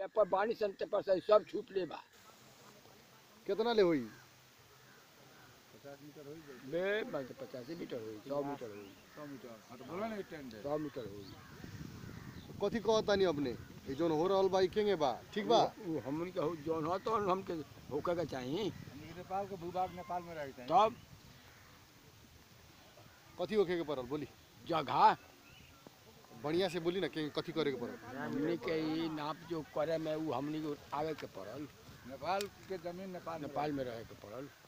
ए पर बानी संते पर से सब छूट ले बा कितना ले होई बे बस पचासी मीटर हुई सौ मीटर हुई सौ मीटर हाँ तो बोला ना स्टैंड है सौ मीटर हुई कथी कहतानी अपने ये जोन हो रहल बा ई केंगे बा ठीक बा वो हमन के हो- जौन हो तो हमके होके के चाहिए हमनी के नेपाल के भूभाग नेपाल में रहते हैं तब कथी होखे के पड़ल बोली जगह बढ़िया से बोली ना के कथी करे के पड़ल हमनी के ई नाप जो करे में वो हमनी के आवे के पड़ल नेपाल के जमीन नेपाल में नेपाल में रहे के पड़ल